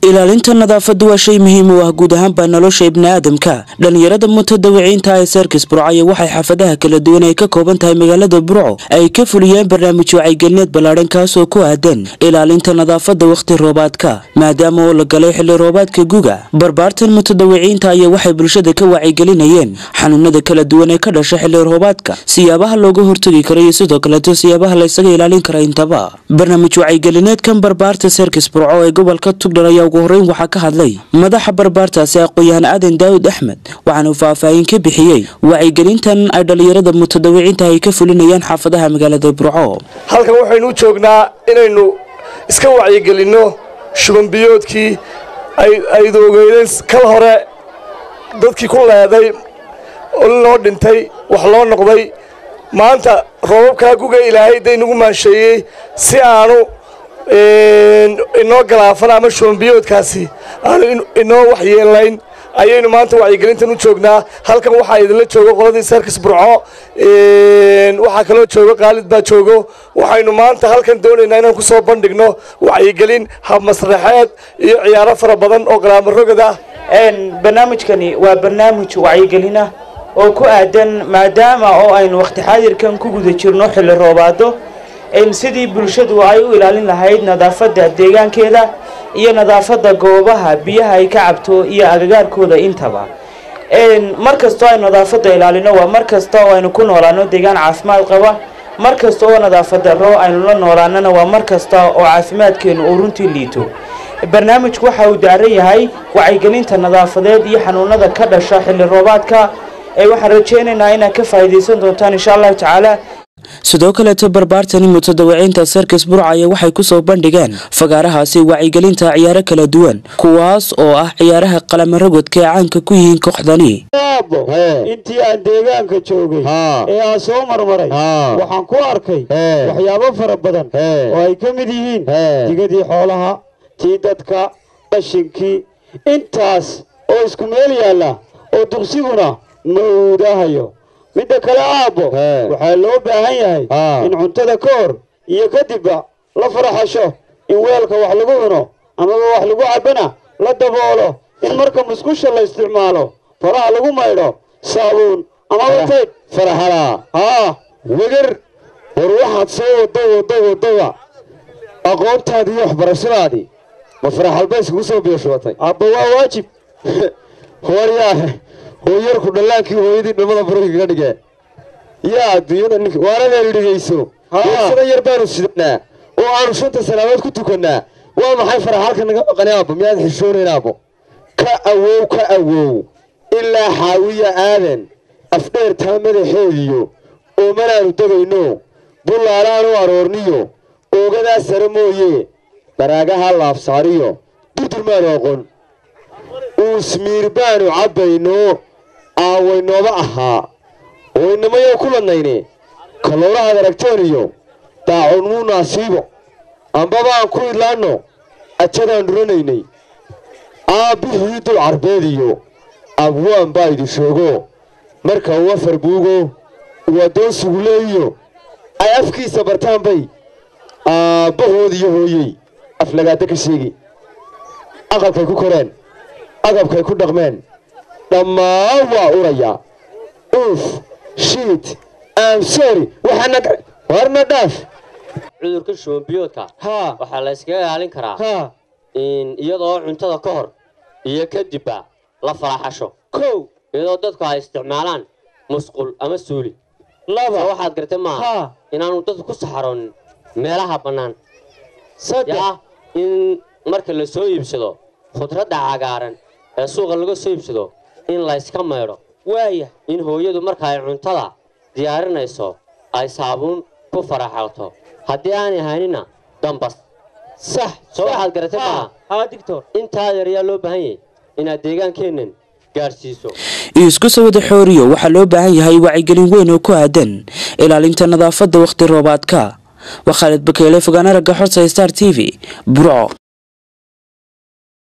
ilaalinta nadaafadda waa shay muhiim u ah guud ahaanba nolosha ibniaadamka dhallinyarada mutadawiciinta ee serkis burcaya waxay xaafadaha kala duwan ay ka kooban tahay magaalada burco ay ka fuliyeen barnaamij wacyigelneed ballaadhan kaasoo ku aadan ilaalinta nadaafadda wakhti roobaadka maadaama oo la galay xilli roobaadka guga barbaartan mutadawiciinta ayaa waxay bulshada ka wacyigelinayeen xanuunada kala duwan ee ka dhasha xilli roobaadka siyaabaha looga hortagi kara iyo sidoo kaleeto siyaabaha laysaga ilaalin kara intaba barnaamij wacyigelneedkan barbaarta serkis burco ee gobolka tugdhar ayaa ugu horeyn waxaa ka hadlay madaxa barbaartaasi aqoon-yahan aadan daawud axmed waxaana uu faahfaahin ka bixiyey wacyigelintan ay dhallinyarada mutadawiciinta ay ka fulinayaan xaafadaha magaalada burco halkan waxaynu u joognaa inaynu iska wacyigelinno shubanbiyoodkii aydu ogeydeen kal hore dadkii ku leeday oo loo dhintay wax loo noqday maanta roobabkaa guga ilaahay day nagu maansheeyey si aanu inoo galaafan ama shubanbiyoodkaasi aanu inoo waxyeelayn ayaynu maanta wacyigelintan u joognaa halkan waxaa idinla joogo qoladii serkis burco waxaa kaloo joogo qaalid baa joogo waxaynu maanta halkan doonaynaa inaan ku soo bandhigno wacyigelin habmasraxeed iyo ciyaaro fara badan oo qalaamarogad ah barnaamijkani waa barnaamij wacyigelin ah oo ku aadan maadaama oo aynu wakhti xaadirkan ku guda jirno xilli roobaado sidii bulshadu ay u ilaalin lahayd nadaafadda deegaankeeda iyo nadaafadda goobaha biyaha ay ka cabto iyo agagaarkooda intaba mar kastoo aynu nadaafadda ilaalino waa mar kasta oo aynu ku noolaano deegaan caafimaad qaba mar kasta oo nadaafad darro aynu la noolaanana waa mar kasta oo caafimaadkeenu uu runtii liito barnaamijku waxa uu daaran yahay wacyigelinta nadaafadeed iyo xanuunada ka dhasha xilli roobaadka waxaan rajaynaynaa inaad ka faa'iidaysan doontaan insha allahu tacaala sidoo kaleeto barbaartani mutadawiciinta serkis burcaya waxay kusoo bandhigeen fagaarahaasi wacyigelinta ciyaaro kala duwan kuwaas oo ah ciyaaraha qalamarogodka ee caanka ku yihiin kooxdani intii aan deegaanka joogay ee aan soo marmaray waxaan ku arkay waxyaabo fara badan oo ay ka mid yihiin digadii xoolaha tii dadka qashinkii intaas oo isku meel yaalla oo dugsiguna mawdahayo midda kale aabbo waxaa loo baahan yahay in cuntada ka hor iyo kadibba la faraxasho in weelka wax lagu cuno amaba wax lagu cabbana la daboolo in marka musqusha la isticmaalo faraha lagu maydho saabuun amaba tayd faraxalaa haa wegar war waxaad soo wado wado wadoba aqoontaadii iyo waxbarashadaadii ma faraxalba iskugu soo biyashubatay aabba waa waajib horyaahe hooyarku dhallaankii hooyadii dhamada barogi kaga dhigee yaa adduunyada nink waanadeenu dhigayso sida yar baanu sidanaa oo aanu shanta salaamood ku tukannaa waa maxay faraxalka naga maqani aabbo miyaad xishoonayn aabbo ka awow ka awow ilaa xaawiya aadan afdheertaa madaxeediyo oomanaanu degayno bullaalaanu aroorniyo oogadaa sare mooye baraagaha laafsaariyo durdur maanu aqoon uusmiir baanu cabbayno aawaynooba ahaa waynamayou ku ladnayne kalowrahaad aragtooniyo daacun muu naasiibo ambabaan ku idlaanno ajadaan dhuranaynay aabbihii dul carbeediyo abwaan baa idi shoogo marka uu afar buugo uu addoonsigu leeyiyo ay afkiisa bartaan bay aabbahoodiyo hooyey aflagaada ka sheegi aqalkay ku koreen agabkay ku dhaqmeen dhammaan waa urayaa uuf shiit amsori waxaana warna dhaaf cudurka shubanbiyoodka haa waxaa la yskaga ilaalin karaa haa iyadoo cuntada ka hor iyo kadibba la faraxasho kow iyadoo dadku ay isticmaalaan musqul ama suuli laba soo waxaad gartay maaha haa inaanu dadku ku saxaroonin meelaha bannaan saddex yaa in marka la soo iibsado khudradda cagaaran ee suuqa laga soo iibsado in layska maydho waaya in hooyadu marka ay cuntada diyaarinayso ay saabuun ku faraxalto haddii aanay haynina dambas sax soo waxaad garatay maaha haa digtor intaa yar ayaa loo baahan yahay inaad deegaankeennan gaadhsiiso isku sawada xooriyo waxaa loo baahan yahay wacyigelin weyn oo ku aadan ilaalinta nadaafadda wakhti roobaadka waa khaalid bakeele fogaan aragga xorta star t v burco